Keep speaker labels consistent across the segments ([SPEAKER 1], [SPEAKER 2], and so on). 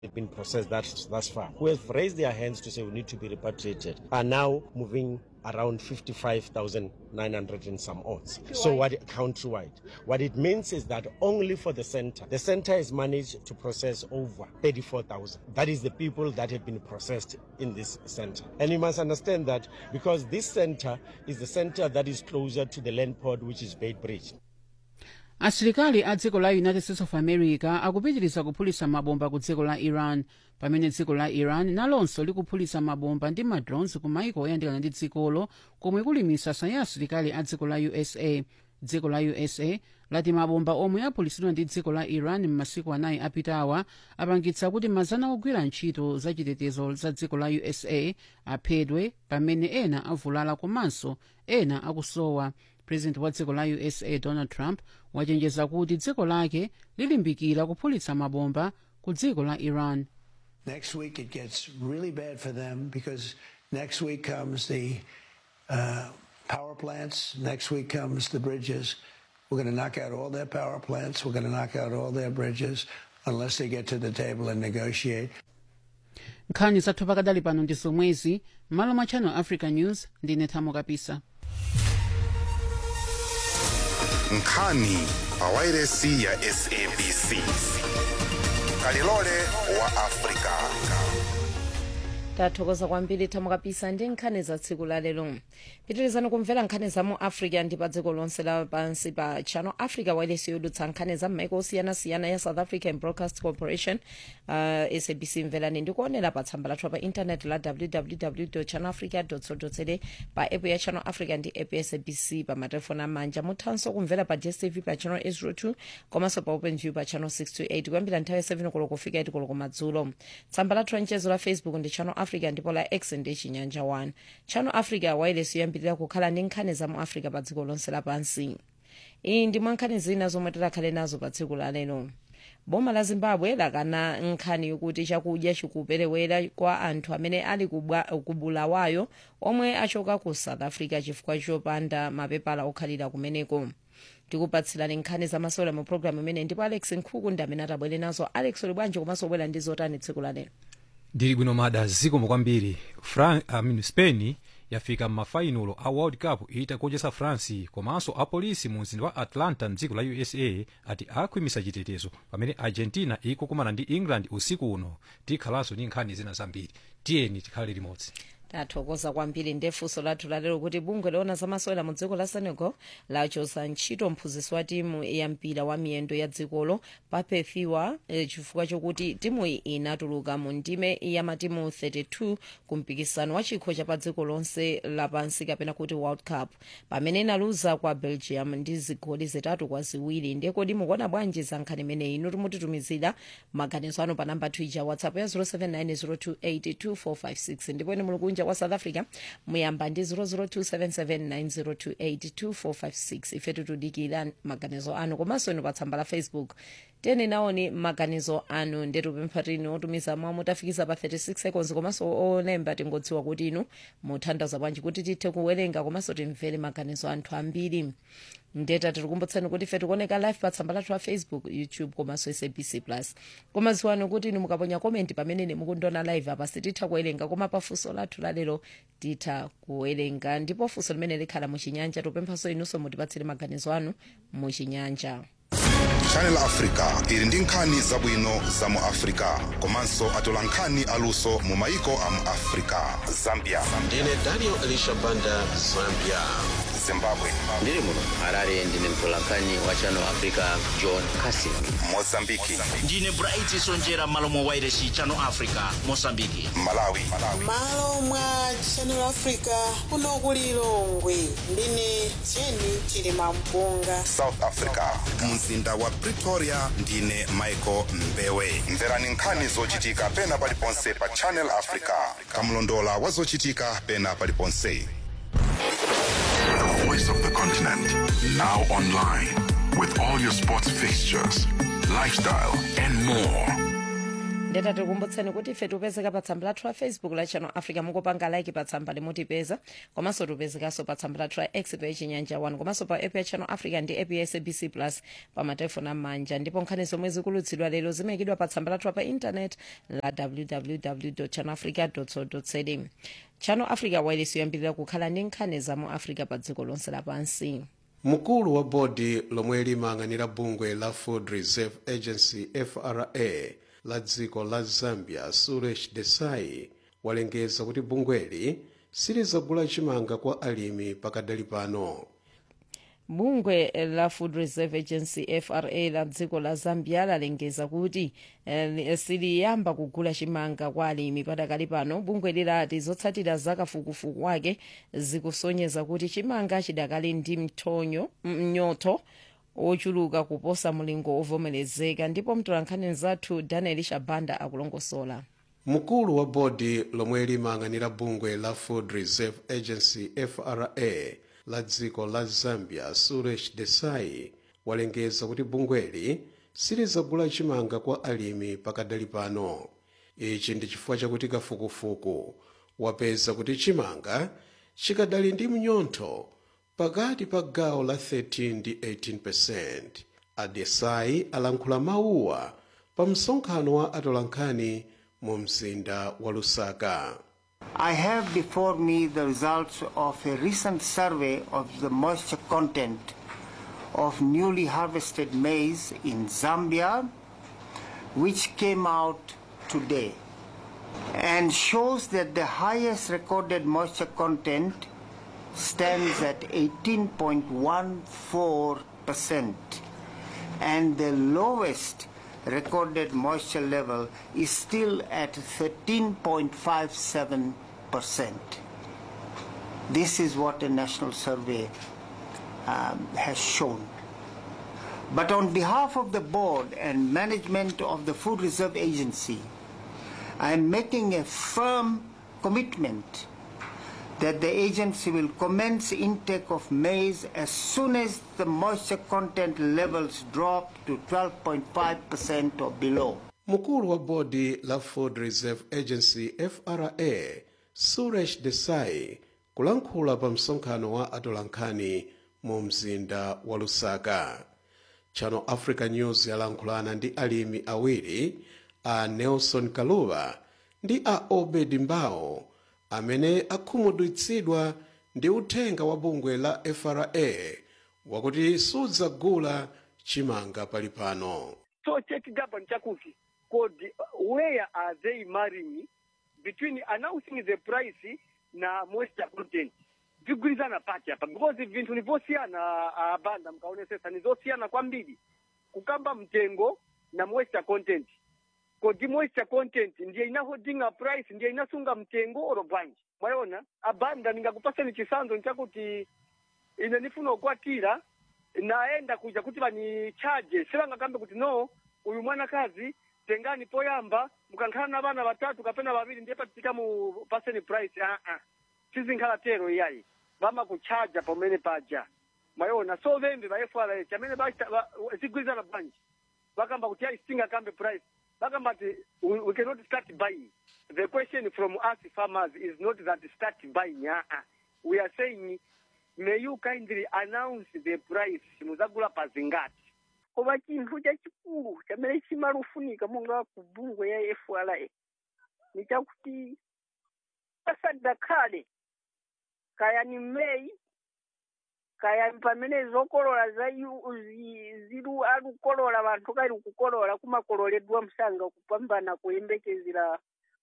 [SPEAKER 1] have been processed that, thus far, who have raised their hands to say we need to be repatriated, are now moving around 55,900 and some odds. So what countrywide? What it means is that only for the center, the center has managed to process over 34,000. That is the people that have been processed in this center. And you must understand that because this center is the center that is closer to the land port, which is Bait Bridge.
[SPEAKER 2] asilikali a dziko la united states of america akupitiriza kuphulitsa mabomba ku dziko la iran pamene dziko la iran nalonso likuphulitsa mabomba ndi madrones ku maiko oyandikana ndi dzikolo komwe kuli misasa ya asilikali a dziko la usa dziko la usa lati mabomba omwe aphulitsidwa ndi dziko la iran m'masiku anayi apitawa apangitsa kuti mazana ogwira ntchito zachitetezo za dziko la usa aphedwe pamene ena avulala komanso ena akusowa president wa dziko la usa donald trump wachenjeza kuti dziko lake lilimbikira kuphulitsa mabomba ku dziko la iran
[SPEAKER 3] Next week it gets really bad for them because next week comes the uh, power plants. Next week comes the bridges. We're going to knock out all their power plants. We're going to knock out all their bridges unless they get to the table and negotiate.
[SPEAKER 2] nkhani zathu pakadali pano ndi zomwezi m'malo mwa channel africa news ndine thamo kapisa
[SPEAKER 4] nkhani pawairesi ya sabc kalilole wa afrika
[SPEAKER 5] tathokoza kwambiri thamo kapisa ndi nkhani za tsiku la lero pitirizani kumvera nkhani za mu africa ndi pa dziko lonse lapansi pa channel africa wailesi yodutsa nkhani za m'maiko osiyanasiyana ya south african broadcast corporation uh, sabc mverani ndi kuonera pa tsamba lathu pa intaneti la www channel africa co za pa app ya channel africa ndi app ya sabc pa matelefoni amanja muthanso kumvera pa dstv pa channel 802 komanso pa openview pa channel 628 kuyambira nthawi ya 7 koloko kufika 8 koloko madzulo tsamba lathu la mchezo la facebook ndi channel africa ndipo la x ndi chinyanja 1 channel africa wailesi yoyambirira kukhala ndi nkhani za mu africa pa dziko lonse lapansi iyi ndi mwa nkhani zina zomwe tikhale nazo pa tsiku la lero boma la zimbabwe lakana nkhani yokuti chakudya chikuperewera kwa anthu amene ali kubwa- ku bulawayo omwe achoka ku south africa chifukwa chopanda mapepala okhalira kumeneko tikupatsirani nkhani zamasewera mu programu imene ndipo alex nkhuku ndi amene atabwere nazo alex uli bwanji komanso ubwera ndi zotani tsiku la lero
[SPEAKER 6] ndili bwino mada zikomo kwambiri Fran, I mean, spain yafika m'mafainulo a world cup itagonjetsa france komanso apolisi mu mzinda wa atlanta mdziko la usa ati akhwimisa chitetezo pamene argentina ikukumana ndi england usiku uno tikhalanso ndi nkhani zina zambiri tiyeni tikhale limodzi
[SPEAKER 5] tathokoza kwambiri ndefunso lathu lalero kuti bungwe loona zamasewera mu dziko la senegal lachotsa ntchito mphunzitsi wa timu ya mpira wa miyendo ya dzikolo papefiwa eh, chifukwa chokuti timuyi inatuluka mu ndime ya matimu 32 ku mpikisano wa chikho cha pa dziko lonse lapansi kapena kuti world cup pamene inaluza kwa belgium ndi zigoli zitatu kwa ziwiri ndekodi mukuona bwanji za nkhani imeneyi inu timutitumizira maganizo anu pa namba twija whatsapp ya 0790282456 ndipo ine muli kunja kwa south africa muyamba ndi 0027790282456 ife tikudikira maganizo anu komanso inu pa tsamba la facebook tiyeni naoni maganizo anu ndetupempha tini otumiza mwa mutafikisa pa 36 seconds komanso olemba tingodziwa kuti inu muthandaza bwanji kuti tithe kuwerenga komanso timvere maganizo anthu ambiri ndeta tirikumbutsani kuti ife tikuoneka live pa tsamba lathu la facebook youtube komanso sabc plus koma ziwani kuti inu mukaponya komenti pamene ine mukundiona live apa sititha kuwerenga koma pa funso lathu lalero titha kuwerenga ndipo funso limene likhala muchinyanja tupemphanso inunso mutipatsire maganizo anu muchinyanja
[SPEAKER 4] channel africa ili ndi nkhani zabwino za mu africa komanso atola nkhani aluso mu maiko a mu africa zambia
[SPEAKER 7] ndine daniel elisha banda zambia
[SPEAKER 4] zimbabwe
[SPEAKER 8] ndiri muno harare ndine mtolankhani wa channel africa john casin
[SPEAKER 4] mozambiki
[SPEAKER 7] ndine bright sonjera malo mwa wairesi channel africa mosambiki
[SPEAKER 4] malawi
[SPEAKER 9] malo mwa channel africa kuno ku lilongwe ndine jeni chilima mpunga
[SPEAKER 4] south africa mzinda wa pretoria ndine michael mbewe mverani nkhani zochitika pena paliponse pa channel africa kamlondola wa zochitika pena paliponse
[SPEAKER 10] The voice of the continent. Now online with all your sports fixtures, lifestyle, and more.
[SPEAKER 5] ndeta tikumbutseni kuti ife tipezeka pa tsamba lathu la facebook la channel africa mukupanga like pa tsamba limutipeza komanso tipezekanso pa tsamba lathu la x pa chinyanja 1 komanso pa app ya channel africa ndi app ya sabc plus pa matelefoni amanja ndipo nkhani zomwe zikulutsidwa lero zimayikidwa pa tsamba lathu pa intanet la www channel africa co za channel africa wireless yoyambirira kukhala ndi nkhani za mu africa pa dziko lonse lapansi
[SPEAKER 11] mkulu wa bodi lomwe limayang'anira bungwe la food reserve agency fra la dziko la zambia suresh desai walengeza kuti bungweli silizagula chimanga kwa alimi pakadali pano
[SPEAKER 5] bungwe la food reserve agency fra la dziko la zambia lalengeza kuti eh, siliyamba kugula chimanga kwa alimi padakali pano bungwe lilati zotsatira za kafukufuku wake zikusonyeza kuti chimanga chidakali ndi mtonyo mnyoto ochuluka kuposa mulingo ovomerezeka ndipo mtolankhani zathu daniel shabanda akulongosola
[SPEAKER 11] mkulu wa bodi lomwe limayang'anira bungwe la food reserve agency fra la dziko la zambia suresh desai walengeza kuti bungweli silizagula chimanga kwa alimi pakadali pano ichi ndi chifukwa chakuti kafukufuku wapeza kuti chimanga chikadali ndi mnyontho pakati pa gawo la 13 ndi 18 adesai alankhula mawuwa pa msonkhano wa atolankhani mu mzinda wa lusaka
[SPEAKER 12] I have before me the results of a recent survey of the moisture content of newly harvested maize in Zambia, which came out today and shows that the highest recorded moisture content stands at 18.14% and the lowest recorded moisture level is still at 13.57%. This is what a national survey um, has shown. But on behalf of the board and management of the Food Reserve Agency, I am making a firm commitment that the agency will commence intake of maize as soon as the moisture content levels drop to 12.5% or below.
[SPEAKER 11] mkulu wa bodi la food reserve agency fra suresh desai kulankhula pa msonkhano wa atolankhani mu mzinda wa lusaka channel africa news yalankhulana ndi alimi awiri a nelson kaluva ndi a obed mbao amene akhumudwitsidwa ndi uthenga wa bungwe la fra wakuti sudzagula chimanga pali pano
[SPEAKER 13] So check government chakuti could where are they marrying between announcing the price na moisture content vigwirizana pati apa because vinthu nivosiyana abanda mkaonesesa nizosiyana kwambiri kukamba mtengo na moisture content kodi moisture content ndiye inahodinga price ndiye inasunga mtengo oro bwanji mwaona abanda ningakupaseni chisanzo nchakuti ine nifuna kukwatira naenda kuja kuti vanichaje sivangakambe kuti no uyu mwanakazi tengani poyamba mukankhala na vana vatatu kapena vaviri ndiye patitika mu paseni price aa uh -uh. sizinkhala tero iyayi vamakuchaja pamene paja mwaona so vembe va fra chamene zigwirizana bwanji vakamba kuti ayi sitingakambe price vakamba ti we, we cannot start buying the question from us farmers is not that start buying aa uh -uh. we are saying may you kindly announce the price muzagula pazingati
[SPEAKER 14] koma chinthu chachikulu chamene chimalufunika monga ku bungwe ya fra ni chakuti pasadakhale kaya ni mmeyi kaya pamene zokolola za zilu alukolola vanthu kali kukolola kumakololedwa msanga kupambana kuyembekezera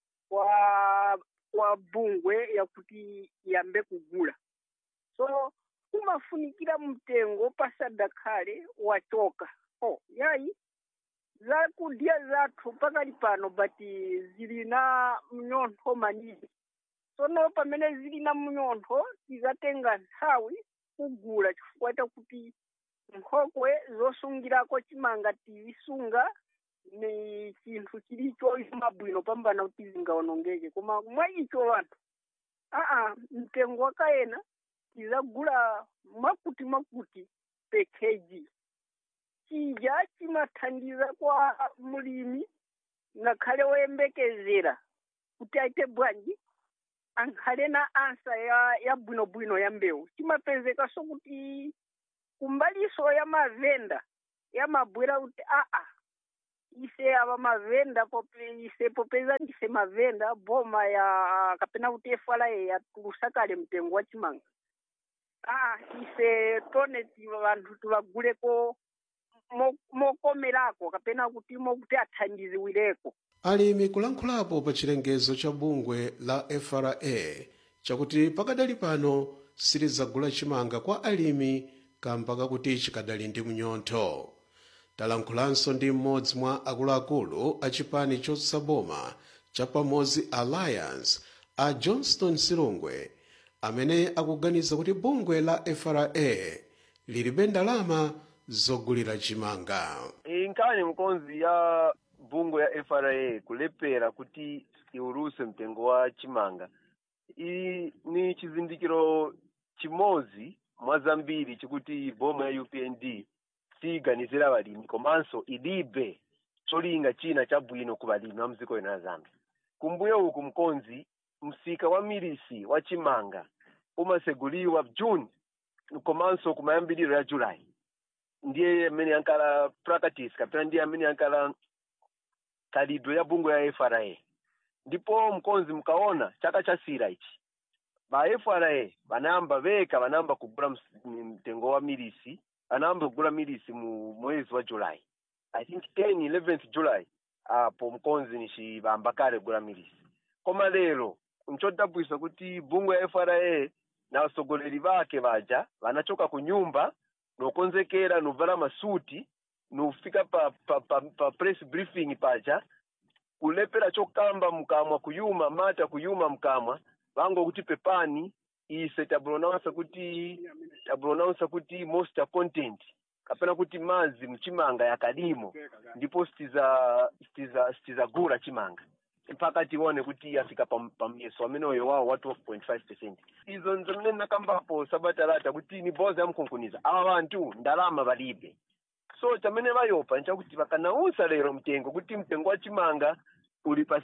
[SPEAKER 14] kwa kwa bungwe yakuti yambe kugula so kumafunikira mtengo pasadakhale wachoka oh yayi zakudya zathu pakali pano bati zili na mnyontho manini sono pamene zili na mnyontho tizatenga nthawi kugula chifukwa chakuti nkhokwe zosungirako chimanga tizisunga ni chinthu chilicho mabwino pambana kuti zingaonongeke koma mwa icho vanthu aa mtengo wakayena tizagula makuti makuti pekeji chija chimathandiza kwa mulimi ngakhale woyembekezera kuti aite bwanji ankhale na ansa ya ya bwinobwino ya mbewu chimapezekaso kuti kumbaliso ya mavenda yamabwera kuti aa ise ava mavenda pope ise popeza ise mavenda boma ya kapena kuti efala yatulusa kale mtengo wa chimanga aa ise tone tiva vanthu tivaguleko mo- mokomerako kapena kuti mokuti athandiziwireko
[SPEAKER 11] alimi kulankhulapo pa chilengezo cha bungwe la fra chakuti pakadali pano silizagula chimanga kwa alimi kamba kakuti chikadali ndi mnyontho talankhulanso ndi mmodzi mwa akuluakulu a chipani chotsaboma cha pamodzi alliance a johnston silungwe amene akuganiza kuti bungwe la fra lilibe ndalama zogulira chimanga
[SPEAKER 15] inkhani mkonzi ya bungwe ya fra kulepera kuti iuluse mtengo wa chimanga iyi ni chizindikiro chimodzi mwa zambiri chikuti boma ya upnd siyiganizira balimi komanso ilibe cholinga china chabwino ku balimi wa mdziko lino la zambia kumbuyo uku mkonzi msika wa milisi wa chimanga umaseguliwa june komanso kumayambiriro ya july ndiye amene ankala practice kapena ndiye amene ankala khalidwe ya bungwe ya fra ndipo mkonzi mkaona chaka cha sira ichi ba fra banayamba veka banayamba kugula ms- mtengo wa milisi banayamba kugula milisi mu mwezi wa july i think 10 11th july apo mkonzi nixibamba kale kugula milisi koma lero nchodabwisa kuti bungwe ya fra na wasogoleri bake baja banachoka ku nyumba nokonzekera novala masuti nofika pa, pa, pa, pa press briefing paja kulepera chokamba mkamwa kuyuma mata kuyuma mkamwa vango kuti pepani ise tabulonaunsa kuti tabulonaunsa kuti moisture content kapena kuti mazi mchimanga yakadimo ndipo sitiza sitiza sitizagula chimanga mpaka tione kuti yafika pam- pamyeso ameneyo wawo wa 12.5 percent izo nzimene nakambapo sabatalata kuti ni boza yamkunkuniza awa bantu ndalama balibe so chamene bayopa nchakuti bakanausa lero mtengo kuti mtengo wa chimanga uli pa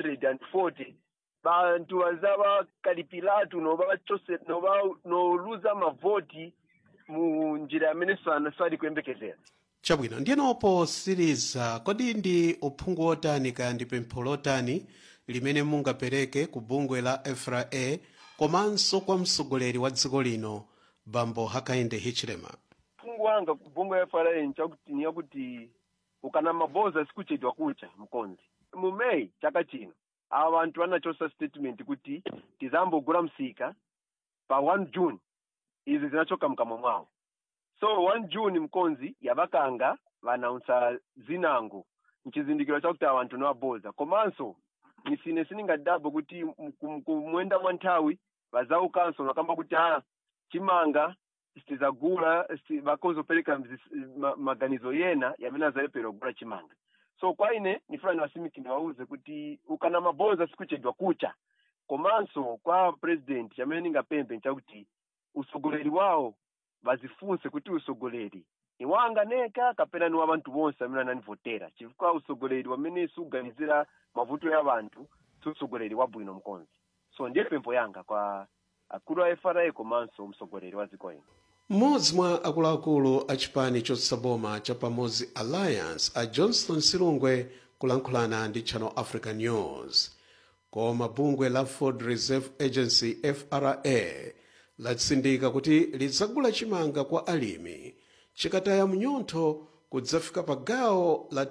[SPEAKER 15] 340 bantu bazaba kalipilatu noba bachose noba noluza mavoti mu njira yamene sana sali kuyembekezera
[SPEAKER 11] chabwino ndiyeno posiriza kodi ndi uphungu otani kaya ndi pempho lotani limene mungapereke ku bungwe la fra komanso kwa mtsogoleri wa dziko lino bambo hakainde hichilema
[SPEAKER 15] mfungu wanga bungwe ya fra nchakuti ni yakuti ukana maboza sikuchedwa kucha mkonzi mu may chaka chino awa bantu anachosa statement kuti tizambogula msika pa 1 june izi zinachoka mkamwa mwawo so 1 june mkonzi yabakanga banaunsa zinango mchizindikiro chakuti awa bantu niwaboza komanso nisine siningadabo kuti m- kum- kumwenda mwa nthawi bazaukanso nakamba kuti ha chimanga sitizagula sti- bakozopereka mzis- ma- maganizo yena yamene azalepera kugula chimanga so kwa ine nifuna niwasimiki niwauze kuti ukana maboza sikuchedwa kucha komanso kwa president chamene ningapembe nchakuti usogoleri wawo bazifunse kuti usogoleri ni wanga neka kapena ni wa bantu bonse amene ananivotera chifukwa usogoleri wamene suganizira mavuto ya bantu si usogoleri wabwino mkonzi so ndiye pempho yanga kwa akulu a fra komanso msogoleri wa dziko ino
[SPEAKER 11] mmodzi mwa akuluakulu a chipani chotsaboma cha pamodzi alliance a johnston silungwe kulankhulana ndi channel africa news koma bungwe la food reserve agency fra latsindika kuti lidzagula chimanga kwa alimi chikataya mnyontho kudzafika pa gawo la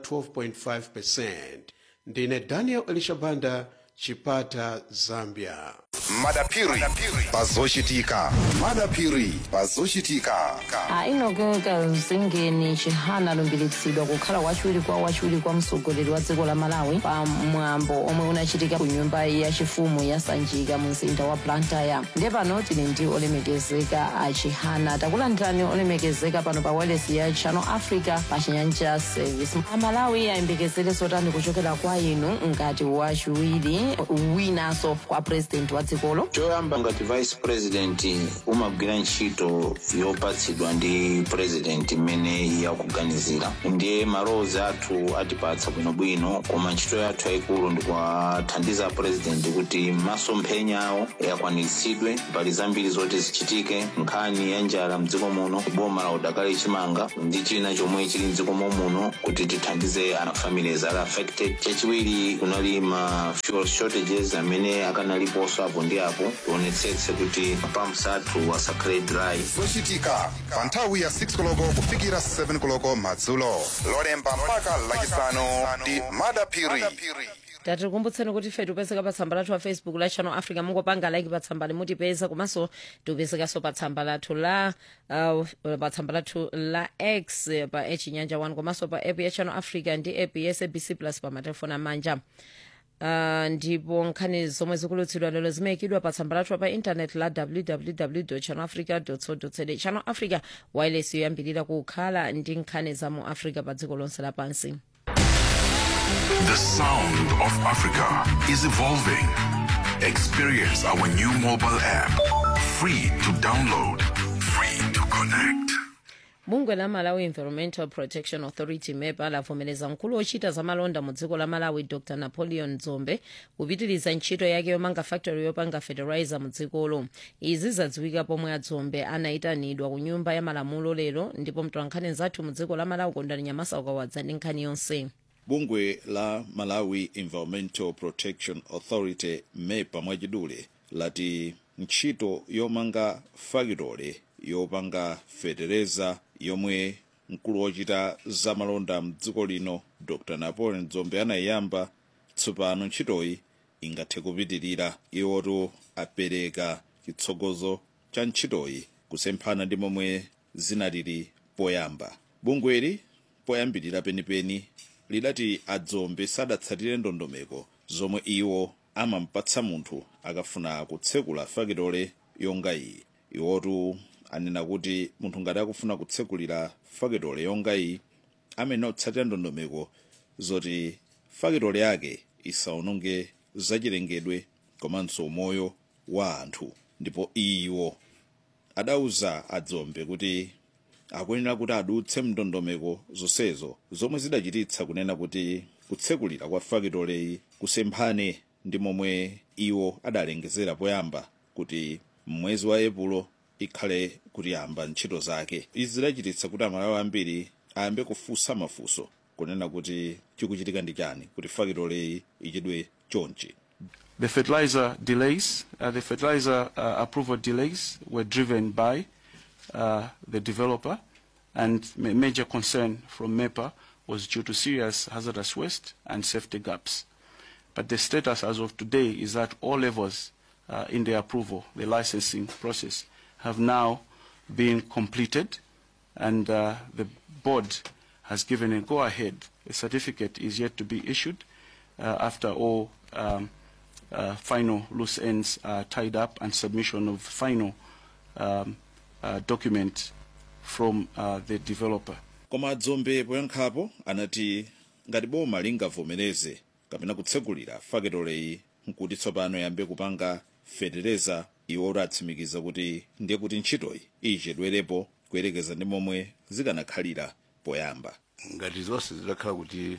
[SPEAKER 11] 12.5 ndine daniel elishabanda chipata zambia
[SPEAKER 4] madapiri pazochitika madapiri pazochitika
[SPEAKER 5] ainogeka zingeni chihana alumbiritsidwa kukhala wachiwiri kwa wachiwiri kwa mtsogoleri wa dziko la malawi pa mwambo omwe unachitika ku nyumba yachifumu ya sanjika mu mzinda wa blantyre ndiye pano tili ndi olemekezeka a chihana takulandirani olemekezeka pano pa wireless ya channel africa pa chinyanja service amalawi ayembekezere zotani kuchokera kwa inu ngati wachiwiri winanso kwa president wa dziko
[SPEAKER 16] dzikolo
[SPEAKER 17] choyamba ngati vice president umagwira ntchito yopatsidwa ndi president imene yakuganizira ndiye malowozi athu atipatsa bwinobwino koma ntchito yathu yayikulu ndikuwathandiza president kuti masomphenya awo akwaniritsidwe mbali zambiri zoti zichitike nkhani ya njala mdziko muno boma la udakali chimanga ndi china chomwe chili mdziko muno kuti tithandize ana families ali affected chachiwiri kunali ma fuel shortages amene akanaliponso apo ndi apo tionetsetse kuti pumps athu asakhale dry
[SPEAKER 4] zochitika pa nthawi ya 6 koloko kufikira 7 koloko madzulo lolemba mpaka lachisanu ndi madapiri
[SPEAKER 5] tatikumbutseni kuti ife tipezeka pa tsamba lathu la facebook la channel africa mungopanga like pa tsamba limutipeza komanso tipezekanso pa tsamba lathu la uh, pa tsamba lathu la x eh, pa echinyanja 1 komanso pa app ya channel africa ndi app ya sabc plus pa matelefoni amanja Uh, ndipo nkhani zomwe zikulutsidwa lero zimayikidwa pa tsamba lathu pa intaneti la www channel africa co za channel africa wireless yoyambirira kukhala ndi nkhani za mu africa pa dziko lonse lapansi
[SPEAKER 10] The sound of Africa is evolving. Experience our new mobile app. Free to download, free to connect.
[SPEAKER 5] bungwe la malawi environmental protection authority mepa lavomereza mkulu wochita za malonda mu dziko la malawi dr napoleon dzombe kupitiriza ntchito yake yomanga factory yopanga fertilizer mu dzikolo izi zadziwika pomwe adzombe anayitanidwa ku nyumba ya malamulo lero ndipo mtolankhani zathu mu dziko la malawi kondani nyamasa ukawadza ndi nkhani yonse
[SPEAKER 18] bungwe la malawi environmental protection authority mepa mwachidule lati ntchito yomanga fakitole yopanga fetereza yomwe mkulu wochita zamalonda mdziko lino dr napoleon dzombe anayiyamba tsopano ntchitoyi ingathe kupitirira iwoto apereka chitsogozo cha ntchitoyi kusemphana ndi momwe zinalili poyamba bungweli poyambirira penipeni lidati adzombe sadatsatire ndondomeko zomwe iwo amampatsa munthu akafuna kutsekula fakitole yonga iyi iwotu anena kuti munthu ngati akufuna kutsekulira fakitole yonga iyi amene otsatira ndondomeko zoti fakitole yake isaononge zachilengedwe komanso moyo wa anthu ndipo iwo adauza adzombe kuti akuyenera kuti adutse mndondomeko zonsezo zomwe zidachititsa kunena kuti kutsekulira kwa fakitoleyi kusemphane ndi momwe iwo adalengezera poyamba kuti mwezi wa epulo ikhale kuyamba ntchito zake izi zidachititsa kuti amalawi ambiri ayambe kufunsa mafunso kunena kuti chikuchitika ndi chani kuti fakitoleyi ichedwe chonchi
[SPEAKER 19] The fertilizer delays, uh, the fertilizer uh, approval delays were driven by uh, the developer, and ma- major concern from MEPA was due to serious hazardous waste and safety gaps. But the status as of today is that all levels uh, in the approval, the licensing process, have now been completed, and uh, the board has given a go-ahead. A certificate is yet to be issued uh, after all um, uh, final loose ends are tied up and submission of final um, uh, document from uh, the developer.
[SPEAKER 18] koma adzombe poyankhapo anati ngati boma lingavomereze kapena kutsekulira fakitoleyi nkuti tsopano yambe kupanga fetereza iwo atsimikiza kuti ndiye kuti ntchitoyi ichedwerepo kuyerekeza ndi momwe zikanakhalira poyamba
[SPEAKER 20] ngati zonse zidakhala kuti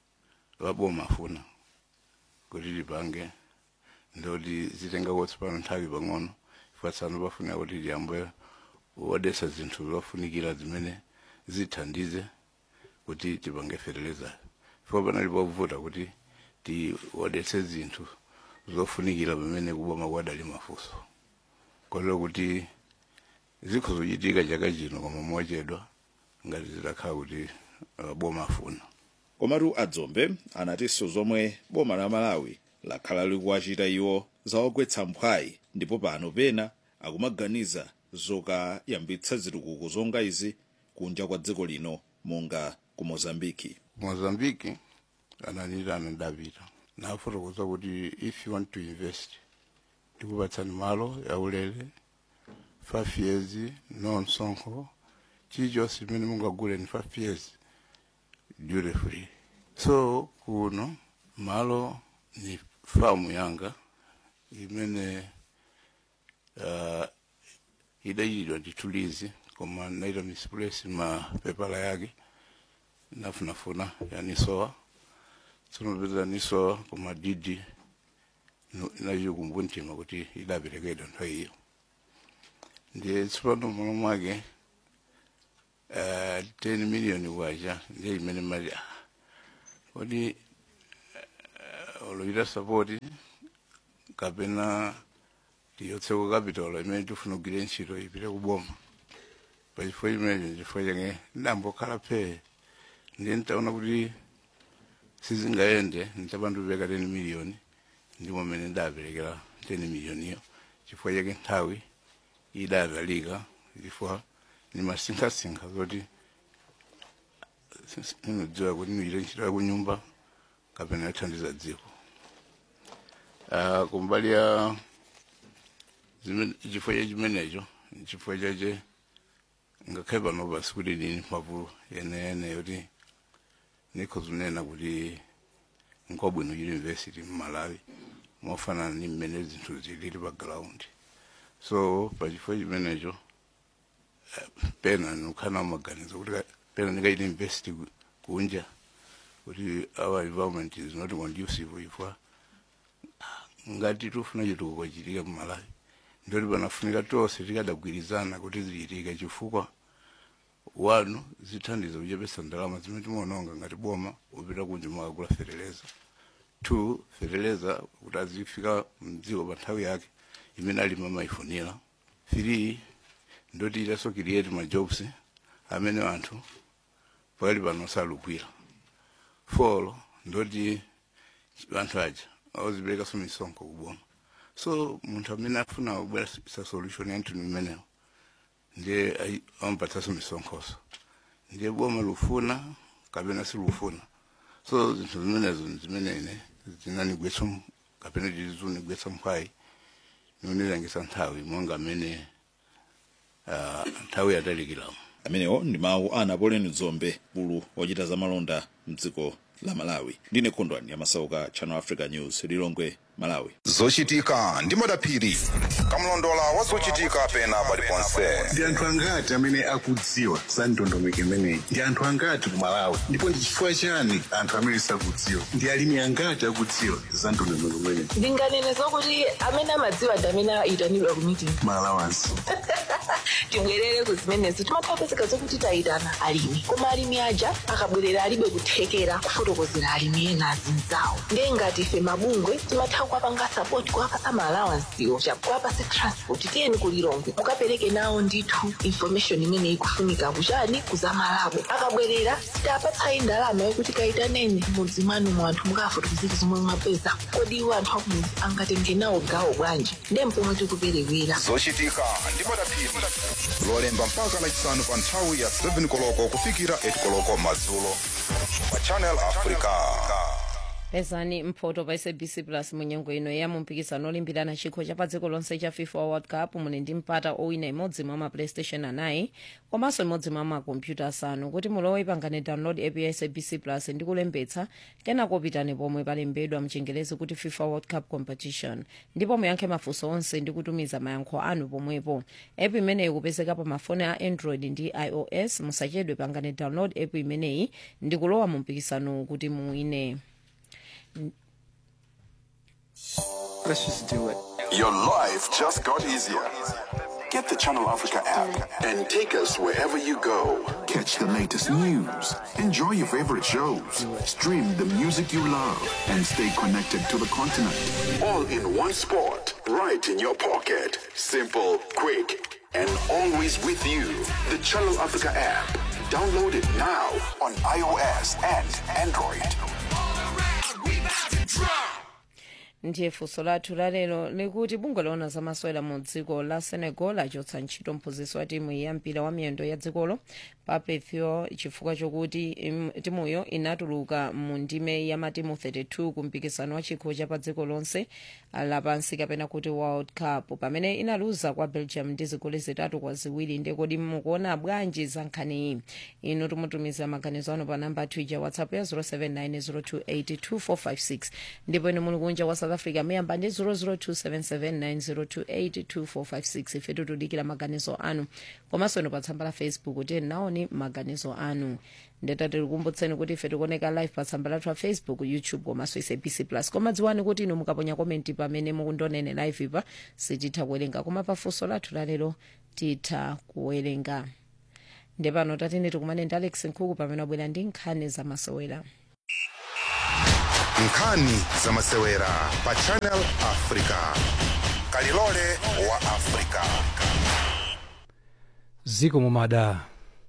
[SPEAKER 20] laboma afuna kuti lipange ndoti zitengako tsopano nthawi pang'ono ifatsano pafuna kuti liyambe wodetsa zinthu zofunikira zimene zithandize kuti tipange fertilizer fika panali povuta kuti tiwodetse zinthu zofunikira pamene kuboma kwadali mafunso kotero kuti zikho zochitika chaka chino koma mochedwa ngati zitakhala kuti uh, boma afuna
[SPEAKER 18] komatu adzombe anatinso zomwe boma la malawi lakhala likuwachita iwo zawagwetsa mphwayi ndipo pano pena akumaganiza zokayambitsa zitukuko zonga izi kunja kwa dziko lino monga ku mozambiki
[SPEAKER 20] mozambiki ananira anadapita nafotokoza kuti if you want to invest tikupatsani malo yaulere five years no msonkho chilichonse chimene mungagule ni five years duty free so kuno malo ni famu yanga imene uh, idachitidwa ndi tulizi koma naita misplace mapepala yake nafunafuna yanisowa tsinopeza nisowa koma didi inacho kumbuntima kuti idaperekedwa nthawi iyo ndiye tsopano mwana mwake uh, 10 million kwacha ndiye imene mali ah, kodi uh, oloita support kapena tiyotseko capital imene tifuna kugwira ntchito ipite kuboma pachifukwa chimenecho chifukwa chake ndambokhala phe ndiye ntaona kuti sizingayende ntabandupeka 10 miliyoni ndimo mmene ndaperekera 10 miliyoniyo chifukwa chake nthawi idadalika chifukwa nimasinkhasinkha zoti inodziwa kuti nichite ntchito ya kunyumba kapena yothandiza dziko uh, kumbali ya chifukwa cha chimenecho chifukwa chache ngakhale pano pasi kuti nini mphamvu yeneyene yoti nikho zinena kuti nkwabwino university mmalawi mofanana ni mmene zinthu zilili pa ground so pachifukwa chimenecho uh, pena nukhala maganizo kuti pena ndikaita university kunja kuti our environment is not conducive ifwa ngati tufuna chitukuko chitika mmalawi ndoti panafunika tonse tikadagwirizana kuti zichitika chifukwa wanu zithandiza kuchepesa ndalama zimene timaononga ngati boma upita kunja mwakagula fereleza two fereleza kuti azifika mdziko pa nthawi yake imene alima mayifunira three ndoti itaso create ma jobs amene anthu pakali pano salugwira four ndoti anthu aja aziperekaso misonkho kuboma so munthu amene afuna kubweresa solution ya nthu imeneyo ndiye ampatsaso misonkhoso ndiye boma lufuna kapena silufuna so zinthu zimenezo zimenene zinanigwetsa kapena tizunigwetsa mphwayi nonilangisa nthawi monga amene uh, nthawi yatalikiramo
[SPEAKER 18] amenewo ndi mawu a napoleon dzombe bulu wochita zamalonda mdziko la malawi ndine khondwani yamasauka channel africa news lilongwe malawi
[SPEAKER 4] zochitika ndi madaphiri kamlondola wa zochitika pena paliponse
[SPEAKER 16] ndi anthu angati amene akudziwa za ndondomeko imeneyi ndi anthu angati ku malawi ndipo ndi chifukwa chani anthu amene sakudziwa ndi alimi angati akudziwa za ndondomeko imeneyi
[SPEAKER 21] ndinganene zokuti amene amadziwa ndi amene ayitanidwa ku meeting
[SPEAKER 16] malawansi
[SPEAKER 21] tibwerere ku zimenezo timathapezeka zokuti tayitana alimi koma alimi aja akabwerera alibe kuthekera kufotokozera alimi ena azinzawo ndiye ngati ife mabungwe timatha kuwapanga sapoti kuwapasa maalawansiwo kuwapasa transport tiyeni kulilongwe mukapereke nawo ndithu information imene ikufunika kuchani kuzamalabo akabwerera sitapatsayi ndalama yokuti kayitaneni mudzi mwanu mu anthu mukafotokozera zomwe mwapeza kodi iwo anthu akumudzi angatenge nawo gawo bwanji ndiye mpomwe tikuperewera
[SPEAKER 4] zochitika ndi madaphiri lolemba mpaka lachisanu pa nthawi ya 7 koloko kufikira 8 koloko madzulo pa channel africa
[SPEAKER 5] pezani mphoto pa sabc plus munyengo ino ya mumpikisano olimbirana chikho cha pa dziko lonse cha fifa world cup muli ndi mpata owina imodzi mwa maplaystation anayi komanso imodzi mwa makompyuta asanu kuti mulowe pangane download app ya sabc plus ndi kulembetsa kenako pitani pomwe palembedwa mchingerezi kuti fifa world cup competition ndipo muyankhe mafunso onse ndi kutumiza mayankho anu pomwepo app imeneyi kupezeka pa mafoni a android ndi ios musachedwe pangane download app imeneyi ndi kulowa mu mpikisano kuti muwine
[SPEAKER 22] Let's just do it.
[SPEAKER 10] Your life just got easier. Get the Channel Africa app and take us wherever you go.
[SPEAKER 22] Catch the latest news, enjoy your favorite shows, stream the music you love, and stay connected to the continent.
[SPEAKER 10] All in one spot, right in your pocket. Simple, quick, and always with you. The Channel Africa app. Download it now on iOS and Android.
[SPEAKER 5] ndiye funso lathu lalero likuti bungwe loona zamasewera mu dziko la senegal lachotsa ntchito mphunzitsi wa timu ya mpira wa miyendo ya dzikolo pape theo chifukwa chokuti im- timuyo inatuluka mu ndime ya matimu 32 ku mpikisano wa chikho cha pa dziko lonse lapansi kapena kuti world cup pamene inaluza kwa belgium ndi zigoli zitatu kwa ziwiri ndiye kodi mukuona bwanji za nkhaniyi inu timutumiza maganizo anu pa namba twitter whatsapp ya 079 028 2456 ndipo inu muli kunja wa south south africa muyamba ndi 0027790282456 ife tikudikira maganizo anu komanso inu pa tsamba la facebook kuti naoni maganizo anu ndeta tikukumbutseni kuti ife tikuoneka live pa tsamba lathu la facebook youtube komanso sabc plus koma dziwani kuti inu mukaponya komenti pamene mukundionera live ipa sititha kuwerenga koma pafunso lathu lalero titha kuwerenga ndepano tatene tikumane ndi alex nkhuku pamene wabwera ndi nkhani zamasewera
[SPEAKER 4] nkhani zamasewera pa channel africa kalilole wa africa
[SPEAKER 6] ziko mumada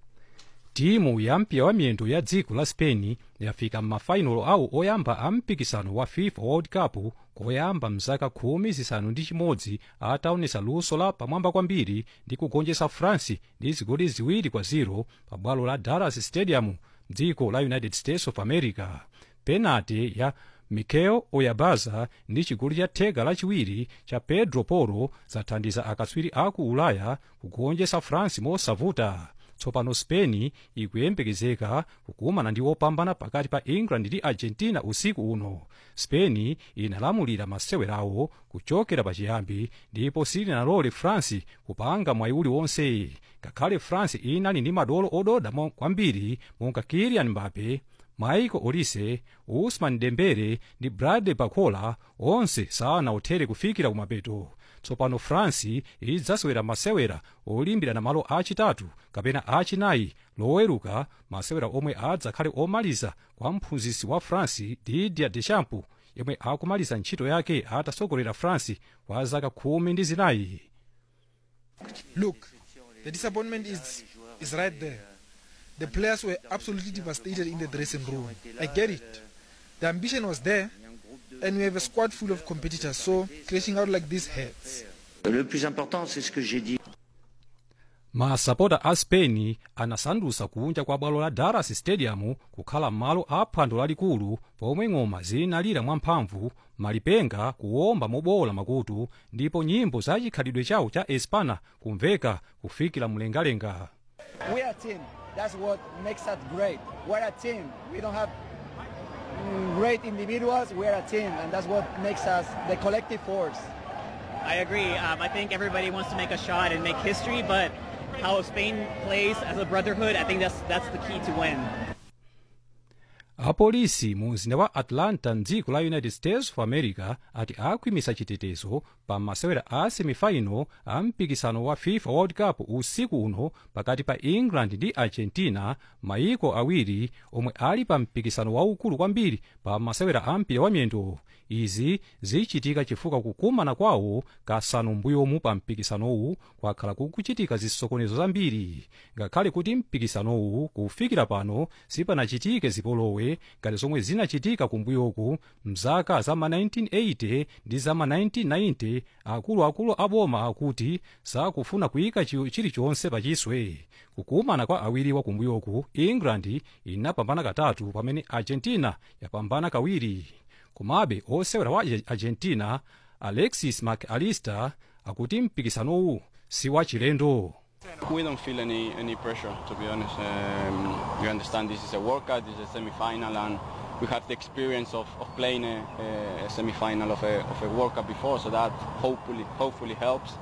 [SPEAKER 6] timu ya mpira wa miyendo ya dziko la spain yafika m'mafainolo awo oyamba a mpikisano wa fifa world cup koyamba mzaka khumi zisanu ndi chimodzi ataonesa luso la pamwamba kwambiri ndi kugonjetsa france ndi zigoli ziwiri kwa 0 pa bwalo la dallas stadium dziko la united states of america penalty ya mikel oyarzabal ndi chigoli cha theka lachiwiri cha pedro porro zathandiza akatswiri aku ulaya kugonjetsa france mosavuta tsopano spain ikuyembekezeka kukumana ndi opambana pakati pa england ndi argentina usiku uno spain inalamulira masewerawo kuchokera pachiyambi ndipo silinalole france kupanga mwayi uliwonse ngakhale france inali ndi madolo ododa mo- kwambiri monga kylian mbappe michael olise usman dembele ndi bradley barcola onse sanawoneke kufikira kumapeto tsopano france idzasewera masewera olimbirana malo achitatu kapena achinayi loweruka masewera omwe adzakhale omaliza kwa mphunzitsi wa france didier deschamps yemwe akumaliza ntchito yake atasogolera france kwa zaka khumi ndi zinayi
[SPEAKER 1] Look, the disappointment is is right there. The players were absolutely devastated in the dressing room. I get it. The ambition was there, and we have a squad full of competitors, so crashing out like this hurts.
[SPEAKER 8] Le plus important, c'est ce que j'ai dit.
[SPEAKER 6] masapota a spain anasandutsa kunja kwa bwalo la dallas stadium kukhala malo a phwando lalikulu pomwe ng'oma zinalira mwamphamvu malipenga kuwomba mobowola makutu ndipo nyimbo za chikhalidwe chawo cha espana kumveka kufikira mlengalenga
[SPEAKER 3] We're a team. That's what makes us great. We're a team. We don't have mm, great individuals. We're a team, and that's what makes us the collective force.
[SPEAKER 23] I agree. Um, I think everybody wants to make a shot and make history, but how Spain plays as a brotherhood, I think that's that's the key to win.
[SPEAKER 6] apolisi mu mzinda wa atlanta mdziko la united states of america ati akhwimisa chitetezo pa masewera a semifinal a mpikisano wa fifa world cup usiku uno pakati pa england ndi argentina mayiko awiri omwe ali pa mpikisano waukulu kwambiri pa masewera a mpira wa miyendo izi zichitika chifukwa kukumana kwawo kasanu mbuyomu pa mpikisanowu kwakhala kukuchitika zisokonezo zambiri ngakhale kuti mpikisanowu kufikira pano sipanachitike zipolowe ngati zomwe zinachitika kumbuyoku mzaka za ma 1980 ndi za ma 1990 akuluakulu aboma akuti sakufuna kuyika chi- chilichonse pachiswe kukumana kwa awiriwa kumbuyoku england inapambana katatu pamene argentina yapambana kawiri komabe osewera wa argentina alexis mcallister akuti mpikisanowu si wachilendo
[SPEAKER 24] We don't feel any, any pressure, to be honest. Um, we understand this is a World Cup, this is a semi-final, and we have the experience of, of playing a, a semi-final of a, of a World Cup before, so that hopefully hopefully helps.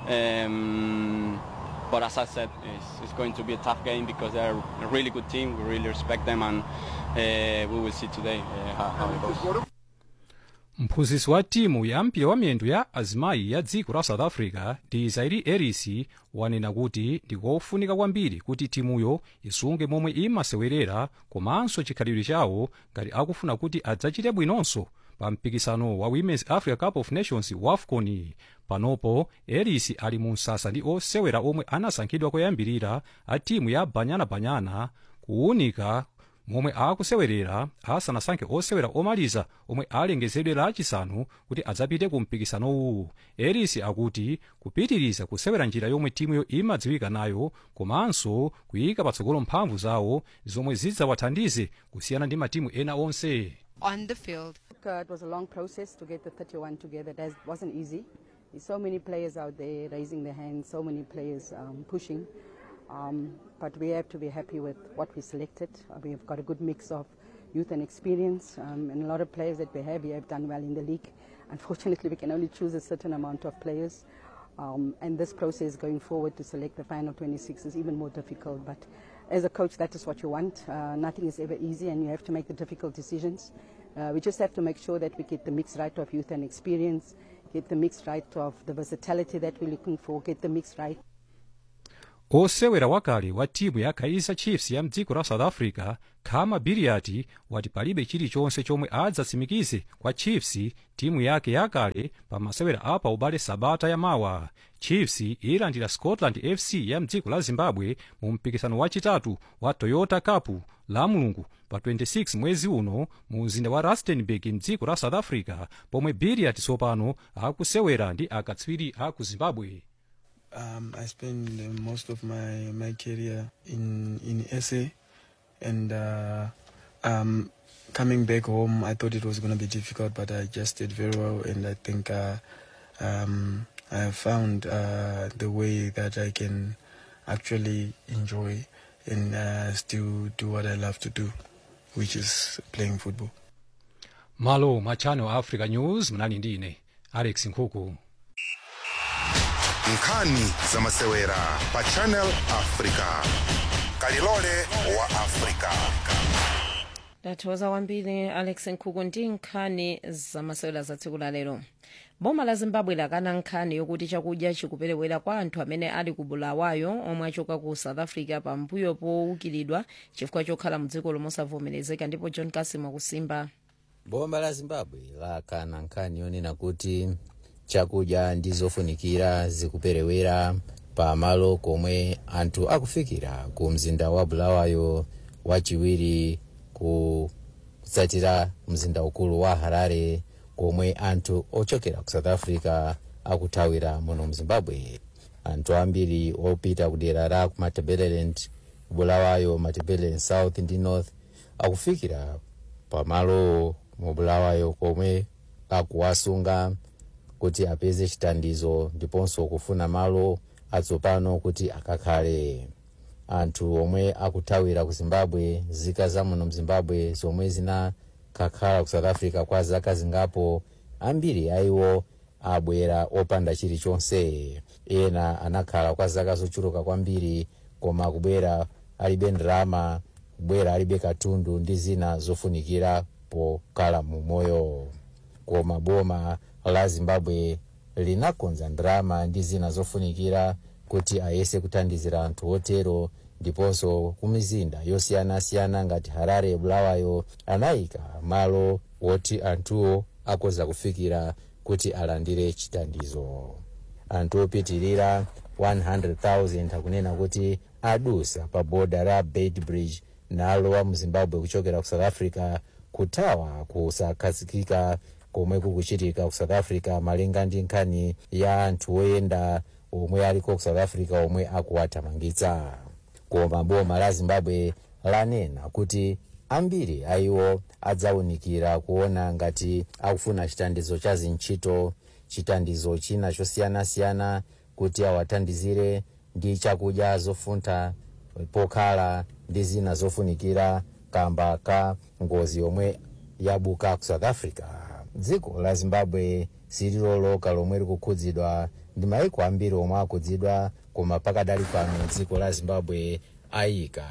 [SPEAKER 24] Um, but as I said, it's, it's going to be a tough game because they're a really good team. We really respect them, and uh, we will see today uh, how, how it goes.
[SPEAKER 6] mphunzitsi wa timu ya mpira wa miyendo ya azimayi ya dziko la south africa ndi zairi eris wanena kuti ndikofunika kwambiri kuti timuyo isunge momwe imasewerera komanso chikhalidwe chawo ngati akufuna kuti adzachite bwinonso pa mpikisano wa women's africa cup of nations wafcon panopo eris ali mu msasa ndi osewera omwe anasankhidwa koyambirira a timu ya banyana banyana kuwunika momwe akusewerera asanasankhe osewera omaliza omwe alengezedwe lachisanu kuti adzapite ku mpikisanowu eris akuti kupitiriza kusewera njira yomwe timuyo imadziwika nayo komanso kuyika patsogolo mphamvu zawo zomwe zidzawathandize kusiyana ndi matimu ena onse
[SPEAKER 25] on the field. Uh, it was a long process to get the 31 together. That wasn't easy. There's so many players out there raising their hands, so many players um, pushing. Um, but we have to be happy with what we selected. Uh, we've got a good mix of youth and experience, um, and a lot of players that we have here have done well in the league. unfortunately, we can only choose a certain amount of players. Um, and this process going forward to select the final 26 is even more difficult. But as a coach, that is what you want. Uh, nothing is ever easy, and you have to make the difficult decisions. Uh, we just have to make sure that we get the mix right of youth and experience, get the mix right of the versatility that we're looking for, get the mix right
[SPEAKER 6] osewera wakale wa timu ya kaizer chiefs ya mdziko la south africa khama biriati wati palibe chilichonse chomwe adzatsimikize kwa chiefs timu yake yakale pa masewera apa ubale sabata yamawa chiefs ilandira scotland fc ya mdziko la zimbabwe mu mpikisano wachitatu wa toyota cup la mulungu pa 26 mwezi uno mu mzinda wa rustenburg mdziko la south africa pomwe biriati tsopano akusewera ndi akatswiri a ku zimbabwe
[SPEAKER 2] Um, I spent uh, most of my, my career in, in SA, and uh, um, coming back home, I thought it was going to be difficult, but I just did very well, and I think uh, um, I have found uh, the way that I can actually enjoy and uh, still do what I love to do, which is playing football.
[SPEAKER 6] malo ma channel africa news mnali ndine alex nkhuku
[SPEAKER 4] nkhani za masewera pa channel africa kalilole wa africa
[SPEAKER 5] ndathokoza kwambiri alex nkhuku ndi nkhani zamasewera za tsiku la lero boma la zimbabwe lakana nkhani yokuti chakudya chikuperewera kwa anthu amene ali ku bulawayo omwe achoka ku south africa pambuyo powukilidwa chifukwa chokhala mdziko lomosavomerezeka ndipo john kasim akusimba
[SPEAKER 7] boma la zimbabwe lakana nkhani yonena kuti chakudya ndi zofunikira zikuperewera pa malo komwe anthu akufikira ku mzinda wa bulawayo wachiwiri kutsatira mzinda ukulu wa harare komwe anthu ochokera ku south africa akuthawira muno mzimbabwe anthu ambiri opita kudera la ku matabeleland bulawayo matabeleland south ndi north akufikira pamalo mu bulawayo komwe akuwasunga kuti apeze chithandizo ndiponso kufuna malo atsopano kuti akakhale anthu omwe akuthawira ku zimbabwe zika za muno mzimbabwe zomwe zinakakhala ku south africa kwa zaka zingapo ambiri aiwo abwera opanda chilichonse ena anakhala kwa zaka zochuluka kwambiri koma kubwera alibe ndalama kubwera alibe katundu ndi zina zofunikira pokhala mu moyo koma boma la zimbabwe linakonza ndalama ndi zina zofunikira kuti ayese kuthandizira anthu otero ndiponso ku mizinda yosiyanasiyana ngati harare bulawayo anayika malo woti anthuwo akoza kufikira kuti alandire chithandizo anthu opitirira 100,000 akunena kuti adusa pa boda la bait bridge nalowa mu zimbabwe kuchokera ku south africa kuthawa kusakhazikika komwe kukuchitika ku south africa malinga ndi nkhani ya anthu oyenda omwe aliko ku south africa omwe akuwathamangitsa koma boma la zimbabwe lanena kuti ambiri aiwo adzawunikira kuona ngati akufuna chithandizo cha zintchito chithandizo china chosiyanasiyana kuti awathandizire ndi chakudya zofuntha pokhala ndi zina zofunikira kamba ka ngozi yomwe yabuka ku south africa dziko la zimbabwe sililoloka lomwe likukhudzidwa ndi maiko ambiri omwe akhudzidwa koma pakadali pano dziko la zimbabwe ayika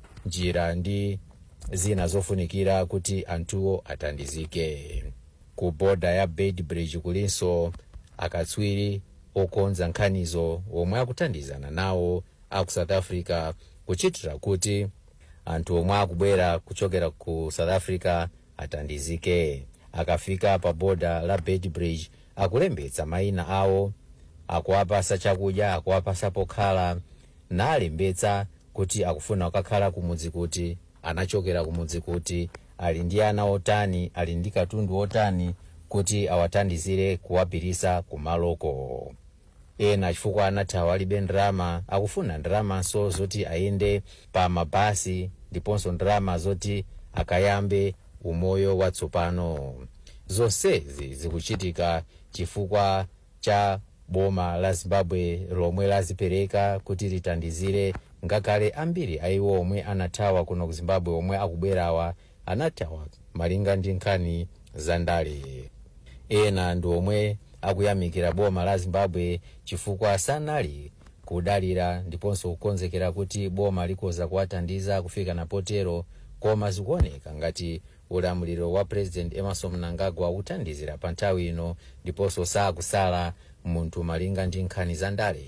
[SPEAKER 7] njira ndi zina zofunikira kuti anthuwo athandizike ku boda ya bait bridge kulinso akatswiri okonza nkhanizo omwe akuthandizana nawo aku south africa kuchitira kuti anthu omwe akubwera kuchokera ku south africa athandizike akafika pa boda la bait bridge akulembetsa mayina awo akuwapasa chakudya akuwapasa pokhala nalembetsa kuti akufuna kukakhala kumudzi kuti anachokera kumudzi kuti ali ndi ana otani ali ndi katundu otani kuti awathandizire kuwapirisa kumaloko ena chifukwa anathawa alibe ndalama akufuna ndalamanso zoti ayende pa mabasi ndiponso ndalama zoti akayambe umoyo watsopano zonsezi zikuchitika chifukwa cha boma la zimbabwe lomwe lazipereka kuti lithandizire ngakhale ambiri aiwo omwe anathawa kuno ku zimbabwe omwe akubwerawa anathawa malinga ndi nkhani za ndale ena ndi omwe akuyamikira boma la zimbabwe chifukwa sanali kudalira ndiponso kukonzekera kuti boma likoza kuwathandiza kufika napotero koma zikuoneka ngati ulamuliro wa president emerson mnangagwa uthandizira pa nthawi ino ndiponso sakusala munthu malinga ndi nkhani za ndale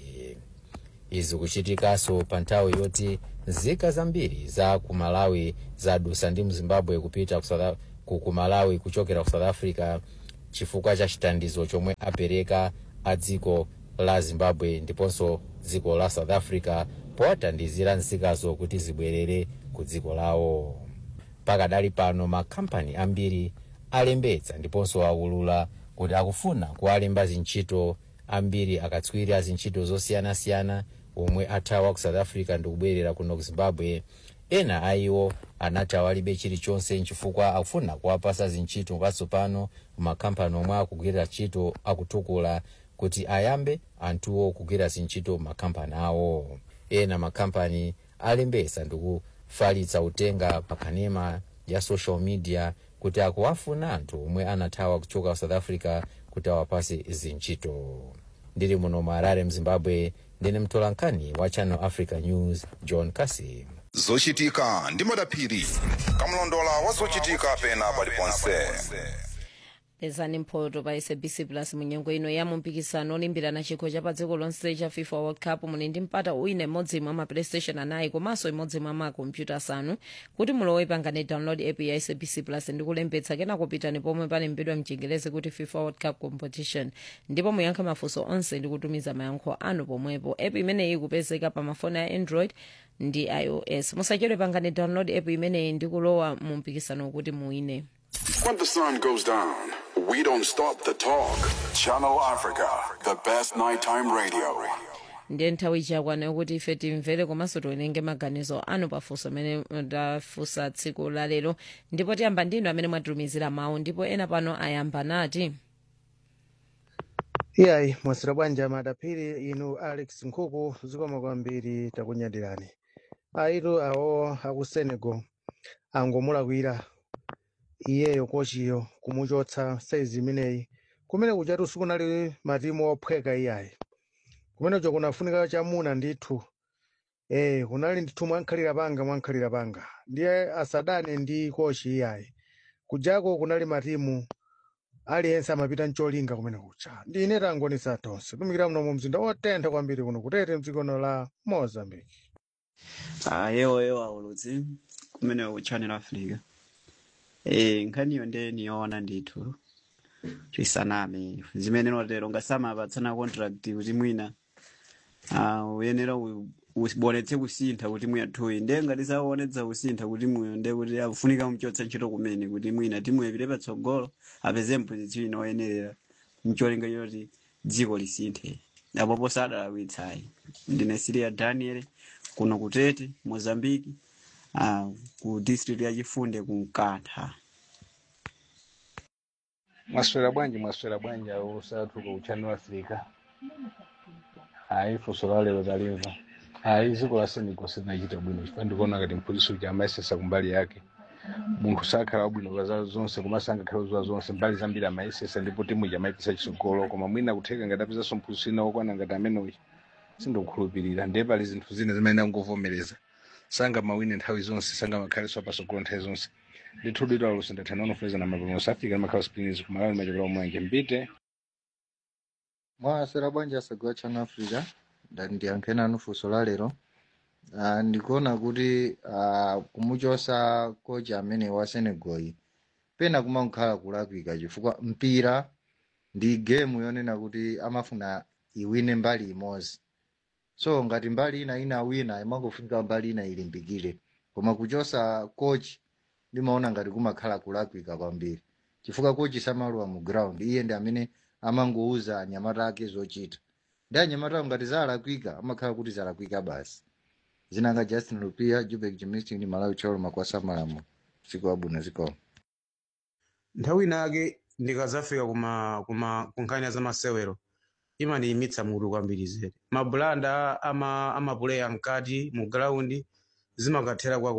[SPEAKER 7] izi kuchitikanso pa nthawi yoti nzika zambiri za ku malawi zadusa ndi mzimbabwe kupita ku South- ku ku malawi kuchokera ku south africa chifukwa cha chithandizo chomwe apereka a dziko la zimbabwe ndiponso dziko la south africa powathandizira nzikazo kuti zibwerere ku dziko lawo pakadali pano makhampani ambiri alembetsa ndiponso aulula kuti akufuna kuwalemba zintchito ambiri akatswiri a zintchito zosiyanasiyana omwe athawa ku south africa ndikubwerera kuno ku zimbabwe ena a iwo anati awalibe chilichonse nchifukwa akufuna kuwapasa zintchito patsopano makhampani omwe akugwirira ntchito akutukula kuti ayambe anthuwo kugwira zintchito makhampani awo ena makhampani alembesa ndikufalitsa utenga pa kanema ya social media kuti akuwafuna anthu omwe anathawa kuchoka ku south africa kuti awapase zintchito ndili muno mu harare mzimbabwe ndine mtolankhani wa channel africa news john kasim
[SPEAKER 4] zochitika ndi madaphiri kamlondola wa zochitika pena paliponse
[SPEAKER 5] pezani mphoto pa sabc plus munyengo ino ya mumpikisano olimbirana chikho cha pa dziko lonse cha fifa world cup muli ndi mpata uwine imodzi mwa ma playstation anayi komanso imodzi mwa makompyuta asanu kuti mulowe pangane download app ya sabc plus ndi kulembetsa kena kupitani pomwe palembedwa mchingerezi kuti fifa world cup competition ndipo muyankhe mafunso onse ndi kutumiza mayankho anu pomwepo app imeneyi ikupezeka pa mafoni a android ndi ios musachedwe pangane download app imeneyi ndi kulowa mu mpikisano kuti muwine
[SPEAKER 22] When the sun goes down, we don't stop the talk. Channel Africa, the best nighttime radio.
[SPEAKER 5] ndiye nthawi chakwana yokuti ife timvere komanso tiwerenge maganizo anu pafunso amene tafunsa tsiku la lero ndipo tiyamba ndinu amene mwatitumizira mawu ndipo ena pano ayamba nati
[SPEAKER 9] iyayi mwasira bwanja madaphiri inu alex nkhuku zikoma kwambiri takunyadirani aitu awo aku senegal angomulakwira iyeyo kochiyo kumuchotsa saizi imeneyi kumene kuchatu sikunali matimu ophweka iyayi kumenecho kunafunika chamuna ndithu eh kunali ndithu mwankhalira panga mwankhalira panga ndiye asadane ndi kochi iyayi kujako kunali matimu aliyense amapita mcholinga kumene kucha ndine tangonisa tonse tumikira muno mu mzinda wotentha kwambiri kuno kutete mdzikono la mozambique
[SPEAKER 12] Ah, yewo yewo auludzi kumene ku channel africa eh nkhaniyo nde niyoona ndithu chisaname zimene notero ngasamaapatsana contract kuti mwina ah, uyenera u- ubonetse kusintha kuti mwiyathuyi nde ngati saonetsa kusintha kuti muyo nde kuti akufunika muchotsa ntchito kumene kuti mwina timuyo ipite patsogolo apeze mpozisiyo inoyenerera mcholinga choti dziko lisinthe apopo sadalawitsayi ndine siria daniel kuno kutete mozambiki uh, ku district ya chifunde ku mkatha
[SPEAKER 13] mwaswera bwanji mwaswera bwanji awo sathuka ku channel africa ayi funso la lero talimva ayi dziko la senegal silinachita bwino chifukwa ndikuona ngati mphunzitsi uja amayesesa kumbali yake munthu sakhala wabwino pa zawo zonse komanso angakhala zowa zonse mbali zambiri amayesesa ndipo timu ija amayipisa chitsogolo koma mwina kutheka ngati apezanso mphunzitsi wina wokwana ngati ameneyo sindikukhulupirira ndiye pali zinthu zina zimene angovomereza sanga mawine nthawi zonse sanga makhalenso apasogolo nthawi zonse ndithu dito alusi ndathana unofeza na mapema osafika makhala springs kumalawi machokera omwanje mbite
[SPEAKER 14] mwasera bwanji asagwa channel africa ndati ndiyankhe nanu funso la lero uh, ndikuona kuti uh, kumuchosa kocha amene wa senegal iyi pena kumakhala kulakwika chifukwa mpira ndi gemu yonena kuti amafuna iwine mbali imodzi so ngati mbali ina ina wina imangofunika mbali ina ilimbikire koma kuchosa coach ndimaona ngati kumakhala kulakwika kwambiri chifukwa coach samaluwa mu ground iye ndi amene amangouza anyamata ake zochita ndi anyamata ngati zalakwika amakhala kuti zalakwika basi zinanga justin lupia jubek jimistin ndi malawi cholo makwasa malamu siku abwino zikoma
[SPEAKER 15] nthawi inake ndikazafika kuma kuma kunkhani za masewero imaniyimitsa mutu kwambiri zedi mabulanda ama amapuleya mkati mu graundi zimakathera kwa kochi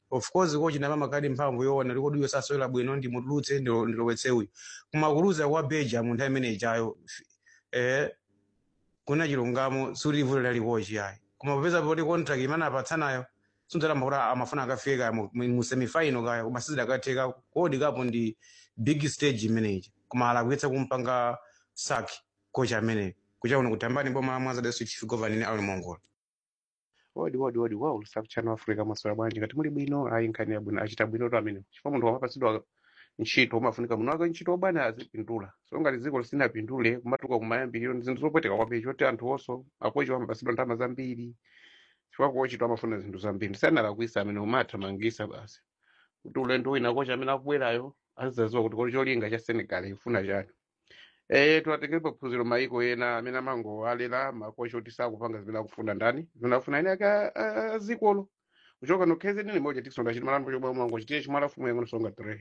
[SPEAKER 15] of course kochi napa makadi mphamvu yoona likodi uyo sasowera bwino ndimutulutse ndilo- ndilowetse uyu kumakuluza kwa belgium nthawi imene ijayo eh, kuna chilungamo sulivuto lalikochi ayi koma popeza poti contract imene apatsanayo sunzalamba kuti amafuna akafike kaya mu- mu semifinal kaya koma sizidakatheka kodi kapo ndi big stage imeneyi koma alakwitsa kumpanga saki kocha ameneyo kucha kuno kutambani boma la mwanza dasu chief governor ali mongola
[SPEAKER 11] wodi wodi wodi wa ulusaku chano africa maswera bwanji ngati muli bwino ayi nkhani yabwino achita bwino to amene chifukwa munthu wamapatsidwa ntchito umafunika muno wake ntchito obana azipindula so ngati dziko lisinapindule kumatuka kumayambiriro zinthu zopweteka kwambiri choti anthu onso akochi amapatsidwa ndalama zambiri chifukwa kochi amafuna zinthu zambiri ndisanalakwisa amene umathamangisa basi kuti ulendo wina kochi amene akubwerayo azizaziwa kuti kodi cholinga cha senegal ifuna chani Eh, tunategerepa phunziro maiko ena amene amangowalera makocha kuti sakupanga zimene akufuna ndani zimene akufuna ine aka azikolo kuchoka nokheze nini moja tikusonda chiti malambo chobwa mwango chitiye chimalafumu yango nosonga tere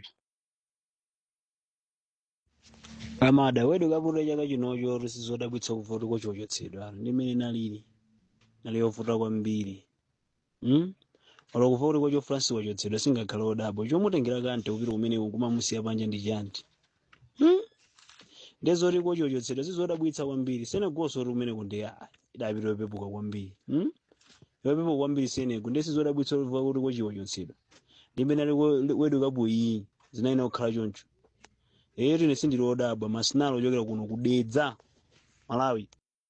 [SPEAKER 17] amada wedu kaputa chaka chinocho tisizodabwitsa kuvuta kochochotsedwa ndimene nalili nali yovuta kwambiri mm? olo kuvuta kocho francis wachotsedwa singakhale odabo chomutengera kante upita umene kumamusiya panja ndi chanti mm? ndezoti kochochotsedwa sizodabwitsa kwambiri senegoso oti umene kunde idapita yopepuka kwambiri mm? yopepuka kwambiri senego nde sizodabwitsa olivuka kuti kochiwachotsedwa ndimene ali ko- wedu kabuyi zinayina kukhala choncho ero ine sindili odabwa masinalo ochokera kuno kudedza malawi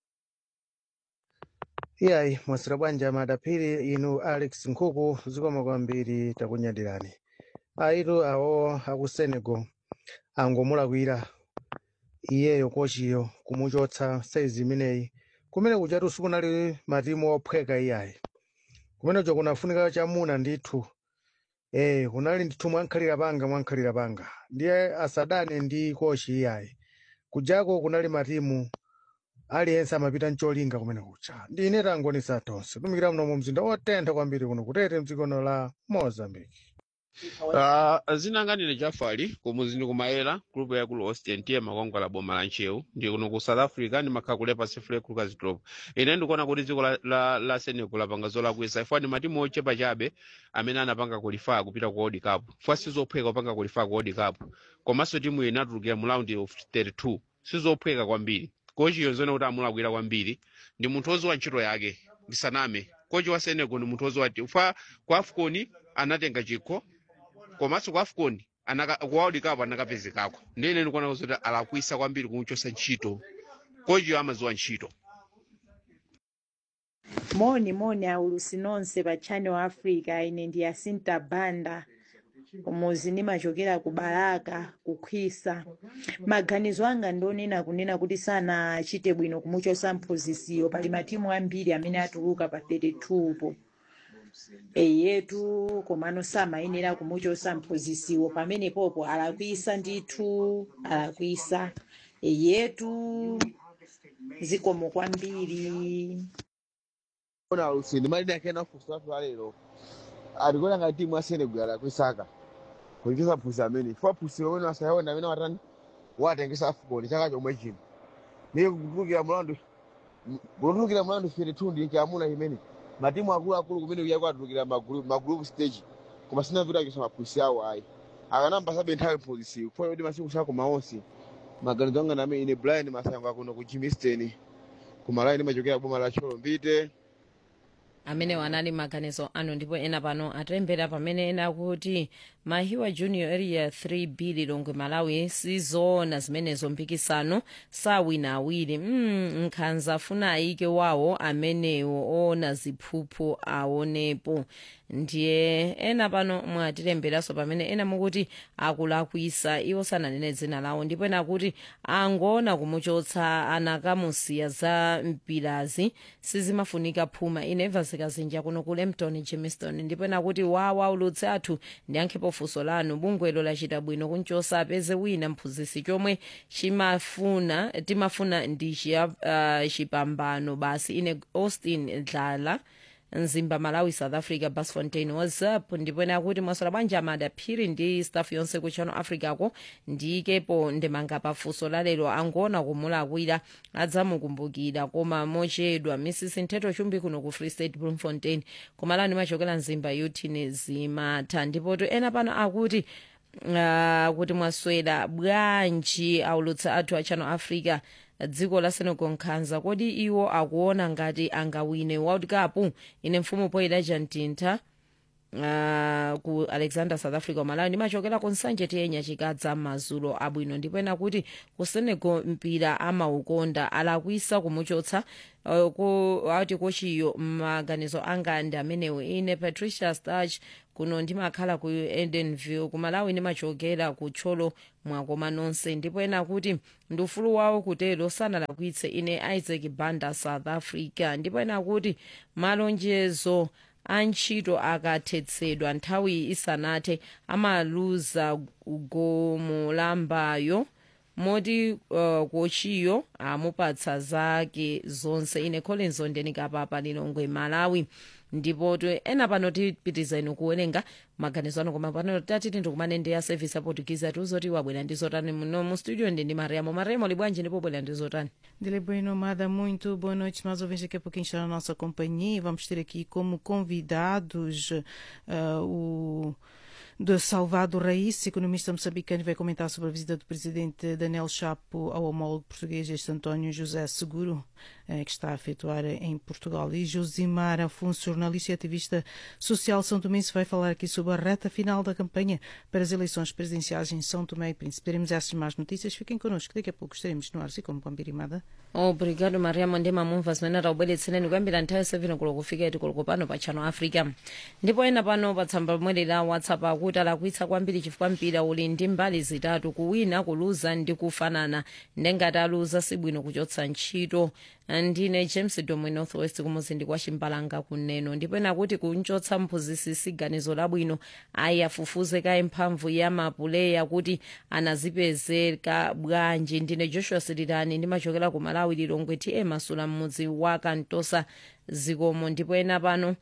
[SPEAKER 9] iyayi mwasira bwanja madapiri inu alex nkhuku zikoma kwambiri takunyadirani aitu awo aku senegal angomulakwira iyeyo kochiyo kumuchotsa saizi imeneyi kumene kuchatu sikunali matimu ophweka iyayi kumenecho kunafunika chamuna ndithu eh kunali ndithu mwankhalira panga mwankhalira panga ndiye asadane ndi kochi iyayi kujako kunali matimu aliyense amapita mcholinga kumene kucha ndine tangonisa tonse tumikira muno mu mzinda wotentha kwambiri kuno kutete mdzikono la mozambique
[SPEAKER 11] Uh, zinanganire jafali kumuzindi kumayera group yakulu austin tiye makwangwala boma la nchewu ndi kuno ku south africa ndimakhala kule pacific lucas drop ine ndikuona kuti dziko la, la, la senegal lapanga zolakwisa ifwa ndi matimu ochepa chabe amene anapanga kulifaa kupita ku world cup ifwa sizophweka kupanga kulifaa ku world cup komanso timu iyi inatulukira mu round of 32 sizophweka kwambiri kochi yonzone kuti amulakwira kwambiri ndi munthu oziwa ntchito yake ndisaname kochi wa senegal ndi munthu oziwa ifwa ku afcon anatenga chikho komanso ku afcon anaka- ku world cup anakapezekako ndine ndikuona kuti alakwisa kwambiri kumuchosa ntchito kochiyo amaziwa ntchito
[SPEAKER 18] moni moni aulusi nonse pa channel africa ine ndi yasinta banda umuzi ndimachokera ku baraka kukhwisa maganizo anga ndionena kunena kuti sanachite bwino kumuchosa mphunzisiyo pali matimu ambiri amene atuluka pa 32 po eyetu komano samayenera kumuchosa mphunzisiwo pamene popo alakwisa ndithu alakwisa eyetu zikomo kwambiri
[SPEAKER 19] ona lusindi malidi akena kusatu alero atikona ngati timu ya senegal alakwisaka kulichisa phusi amene chifukwa phusi lomwe wasayaona amene watani watengesa afcon chaka chomwe chino niye kutulukira mlandu kutulukira mlandu 32 ndi chamuna imene matimu akuluakulu kumene kuya kwatulukira magroup magroup stage koma sina vita kuchosa maphusi awo ayi akanambasabe nthawi mphunzisiyo kufanira kuti masiku sako maonse maganizo anga name ine brian masango akuno ku jimiston kumalayi ndimachokera boma la cholo mbite
[SPEAKER 5] amene wanali maganizo anu ndipo ena pano atilembera pamene ena kuti mahiwa junior area 3b lilongwe malawi sizoona zimenezo mpikisano sawina awiri mm, nkhanza afuna ayike wawo amenewo oona ziphuphu aonepo ndiye ena pano mwatilemberanso pamene ena mukuti akulakwisa iwo sananene dzina lawo ndipo ena kuti angoona kumuchotsa anakamusiya za mpirazi sizimafunika phuma ineva zikazinja kuno ku lempton jamestown ndipo ena kuti wawa ulutsi athu ndiyankhepo funso lanu bungwelo lachita bwino kunchosa apeze wina mphunzisi chomwe chimafuna timafuna ndi chiya- ah, chipambano basi ine austin dlala mzimba malawi south africa basfontein whatsapp ndipo ena kuti mwaswera bwanji amada phiri ndi staff yonse ku channel africa ko ndikepo ndemanga pafunso lalero angoona kumulakwira adzamukumbukira koma mochedwa mrs ntheto chumbi kuno ku free state bloemfontein kumalani machokera mzimba yutini zimatha ndipotu ena pano akuti uh, kuti mwaswera bwanji aulutsa athu a channel africa dziko la senegal nkhanza kodi iwo akuona ngati angawine world cup ine mfumu poyida mtintha Uh, ku alexander south africa malawi ndimachokera ku nsanje tiyenya chikadza mazulo abwino ndipo ena kuti ku senegal mpira amaukonda alakwisa kumuchotsa uh, ku ati kochiyo maganizo anga ndi amenewo ine patricia starch kuno ndimakhala ku edenville ku malawi ndimachokera ku tcholo mwakoma nonse ndipo ena kuti ndi ufulu wawo kutero sanalakwitse ine isaac banda south africa ndipo ena kuti malonjezo antchito akathetsedwa nthawi isanathe amaluza gomolambayo moti uh, kochiyo amupatsa zake zonse ine collins ondenikapapa lilongwe malawi ndipo ena pano tipitiza inu kuwerenga maganizo ano koma pano tatiti ndikumane ndi ya service aportugize atiuzoti wabwera ndi zotani muno mu studio ndi ndi mariamo mariamo libwanji ndipo bwera ndi zotani
[SPEAKER 1] Dele bem nomada, muito boa noite. Mais ouvintes daqui a pouquinho está na nossa companhia. Vamos ter aqui como convidados uh, o de Salvador Raíssa, economista moçambicano, vai comentar sobre a visita do presidente Daniel Chapo ao homólogo português, este António José Seguro, eh, que está a efetuar em Portugal. E Josimar Afonso, jornalista e ativista social São Tomense, vai falar aqui sobre a reta final da campanha para as eleições presidenciais em São Tomé e Príncipe. Teremos essas mais notícias. Fiquem connosco, daqui a pouco estaremos no ar, e como Pambirimada.
[SPEAKER 5] obrigado mariamo ndi mamumva zimene taubweretsereni kuyambira nthawi 7 kulo kufika iti kulo pano pa channel africa ndipo ena pano pa tsamba lomwe la whatsapp akuti alakwitsa kwambiri chifukwa mpira uli ndi mbali zitatu kuwina kuluza ndi kufanana ndengati aluza sibwino kuchotsa ntchito ndine james domwe northwest kumuzindi kwa chimbalanga kuneno ndipo ena kuti kunchotsa mphunzisi siganizo labwino ayi afufuze kaye mphamvu ya mapuleya kuti anazipezeka bwanji ndine joshua sirirani ndimachokera ku malawi lilongwe ti emasula mmudzi wa kantosa zikomo ndipo ena pano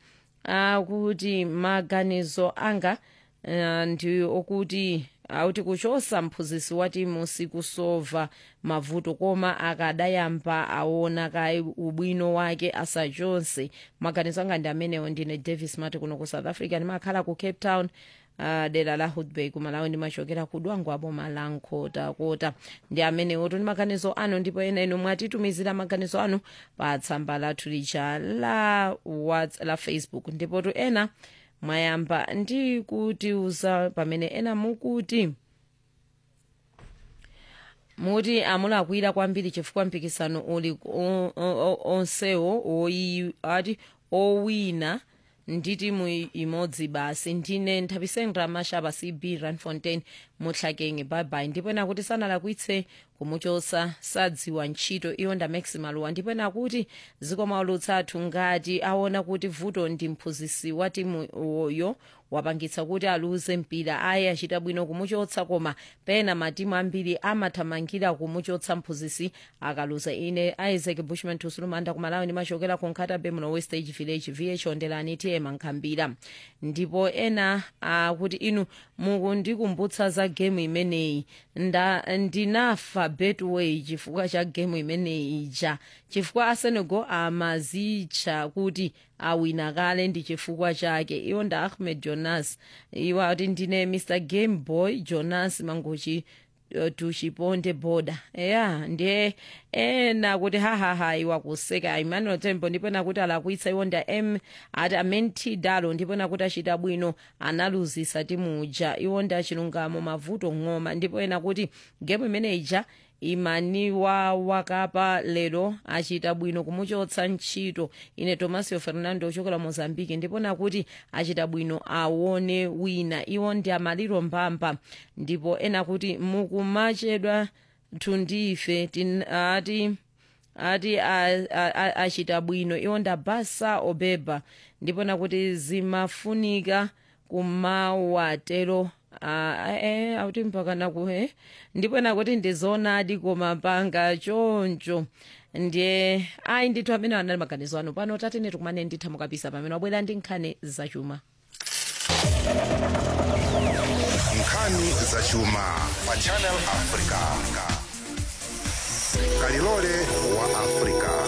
[SPEAKER 5] akuti maganizo anga uh, ndi okuti akuti kuchosa mphunzisi wa timu sikusova mavuto koma akadayamba aona kaye ubwino wake asachonse maganizo anga ndi amenewo ndine davis mati kuno ku south africa ndimakhala ku cape town uh, dera la hudbay kumalawi ndimachokera ku dwango apo malankhota ndi amenewo ndi maganizo anu ndipo ena inu mwatitumizira maganizo anu pa tsamba lathu lija la, la facebook ndipo tu ena mwayamba ndi kutiuza pamene ena mukuti muti amulakwira kwambiri chifukwa mpikisano uli onsewo ati owina ndi timu imodzi basi ndine nthapisendra mashaba cb ranfontein mutlakenge babai ndipo ena kuti sanalakwitse kumuchosa sadziwa ntchito iyo nda maximaluwa ndipo ena kuti zikomaulutsa athu ngati aona kuti vuto ndi mphunzisi wa timu yo wapangitsa kuti aluze mpira ayi achita bwino kumuchotsa koma pena matimu ambiri amathamangira kumuchotsa mphunzisi akaluza ine isaac bushman tusulumanda kumalawi ndimachokera ku nkhatabe muno westage village vh ondelani tm nkhambira ndipo ena akuti inu mukundikumbutsa za gemu imeneyi ndinafa betway chifukwa cha gemu imeneyi ija chifukwa asenegal amazitcha kuti awina kale ndi chifukwa chake iwo nda ahmed jonas iwo ati ndine mr game boy jonas mangochi uh, tuchiponde boda ya ndiye ena kuti hahaha iwa kuseka emmanuel tembo ndipo nakuti alakwitsa iwo nda m ati amenti dalo ndipo nakuti achita bwino analuzisa timuja iwo nda chilungamo mavuto ng'oma ndipo ena kuti gemu imene ija imaniwa wakapa lero achita bwino kumuchotsa ntchito ine tomasio fernando ochokera mozambique ndipo nakuti achita bwino aone wina iwo ndi amaliro mbamba ndipo ena kuti mukumachedwa tundife ati ati achita bwino iwo ndabasa obeba ndipo nakuti zimafunika kumawatero Ah, eh, auti mpakana kuhe ndipo nakuti ndizoonadi koma panga choncho ndiye ayi ndithu amene anali maganizo anu pano tatene tikumane nditha mukapisa pamene wabwera ndi nkhani zachuma
[SPEAKER 4] nkhani zachuma pa channel africa kalilole wa africa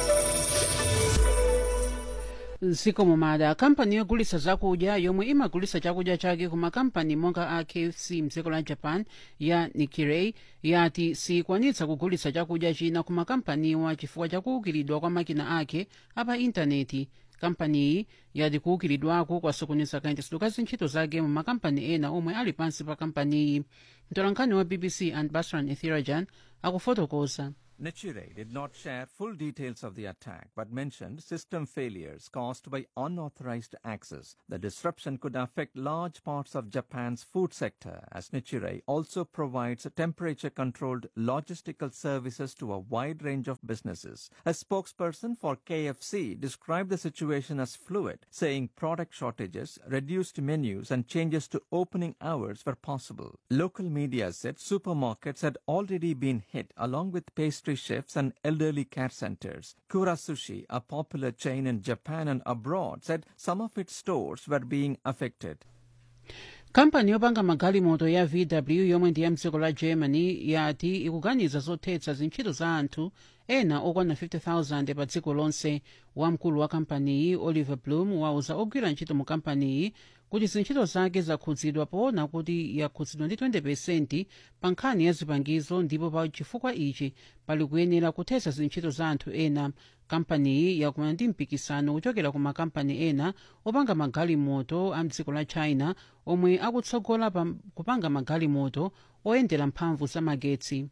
[SPEAKER 8] zikomo mada kampani yogulitsa zakudya yomwe imagulitsa chakudya chake ku makampani monga a kfc mdziko la japan ya nikkei yati sikwanitsa kugulitsa chakudya china ku makampaniwa chifukwa chakuukiridwa kwa makina ake apa intaneti kampaniyi yati kuukiridwako kwasokoneza kayendetsedwe ka zintchito zake mu makampani ena omwe ali pansi pa kampaniyi mtolankhani wa bbc and basran ethirajan akufotokoza
[SPEAKER 10] Nichire did not share full details of the attack but mentioned system failures caused by unauthorized access. The disruption could affect large parts of Japan's food sector as Nichire also provides temperature controlled logistical services to a wide range of businesses. A spokesperson for KFC described the situation as fluid, saying product shortages, reduced menus, and changes to opening hours were possible. Local media said supermarkets had already been hit along with pastry chefs and elderly care centers. Kura Sushi, a popular chain in Japan and abroad, said some of its stores were being affected.
[SPEAKER 8] kampani yopanga magalimoto ya vw yomwe ndi ya mdziko la germany yati ikuganiza zothetsa zintchito za anthu ena okwana 50000 pa dziko lonse wamkulu wa kampaniyi oliver bloom wauza ogwira ntchito mu kampaniyi kuti zintchito zake zakhudzidwa poona kuti yakhudzidwa ndi 20 pa nkhani ya zipangizo ndipo pa chifukwa ichi pali kuyenera kuthetsa zintchito za anthu ena kampaniyi yakumana ndi mpikisano kuchokera ku makampani ena opanga magalimoto a mdziko la china omwe akutsogola pa kupanga magalimoto oyendera mphamvu za magetsi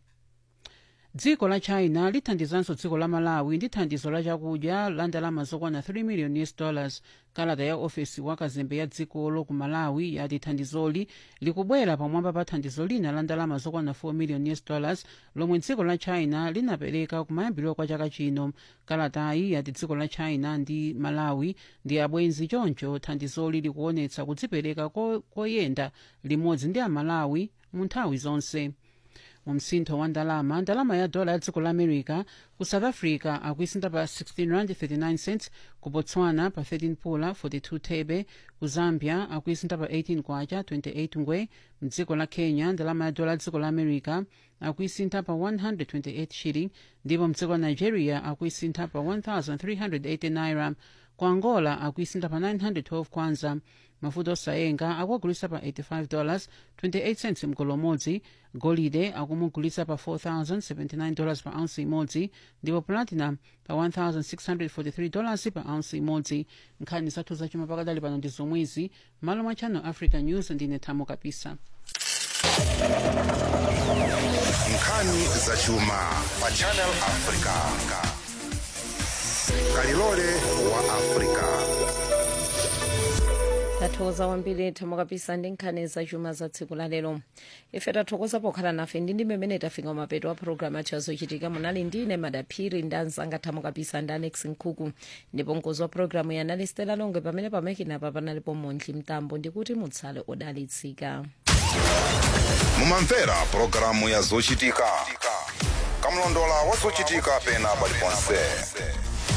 [SPEAKER 8] dziko la china lithandizanso dziko la malawi ndi thandizo la chakudya la ndalama zokwana 3 million us dollars kalata ya ofesi wa kazembe ya dzikolo ku malawi yati thandizoli likubwera pamwamba pa thandizo lina la ndalama zokwana 4 million us dollars lomwe dziko la china linapereka kumayambiriro kwa chaka chino kalatayi yati dziko la china ndi malawi ndi abwenzi choncho thandizoli likuonetsa kudzipereka ko- koyenda limodzi ndi amalawi mu nthawi zonse mu msintho wa ndalama ndalama ya dola ya dziko la america ku south africa akuisintha pa 16 rand 39 cents ku botswana pa 13 pula 42 thebe ku zambia akuisintha pa 18 kwacha 28 ngwe mdziko la kenya ndalama ya dola ya dziko la america akuisintha pa 128 shilling ndipo mdziko la nigeria akuisintha pa 1380 naira ku angola akuisintha pa 912 kwanza mafuta osayenga akuagulitsa pa 85 dollars 28 cents mgolo umodzi golide akumugulitsa pa 4079 dollars pa ounce imodzi ndipo platinum pa 1643 dollars pa ounce imodzi nkhani zathu zachuma pakadali pano ndi zomwezi malo mwa channel africa news ndine thamo kapisa
[SPEAKER 4] nkhani zachuma pa channel africa kalilole wa africa
[SPEAKER 5] tathokoza kwambiri thamo kapisa ndi nkhani zachuma za tsiku la lero ife tathokoza pokhala nafe ndi ndi mmene tafika mapeto a programu athu azochitika munali ndine madaphiri ndi anzanga thamo kapisa ndi anex nkhuku ndipo mkozi wa programu yanali stela longwe pamene pamakinapa panalipo montli mtambo ndikuti mutsale odalitsika
[SPEAKER 4] mumamvera pulogalamu ya zochitika kamlondola wa zochitika pena paliponse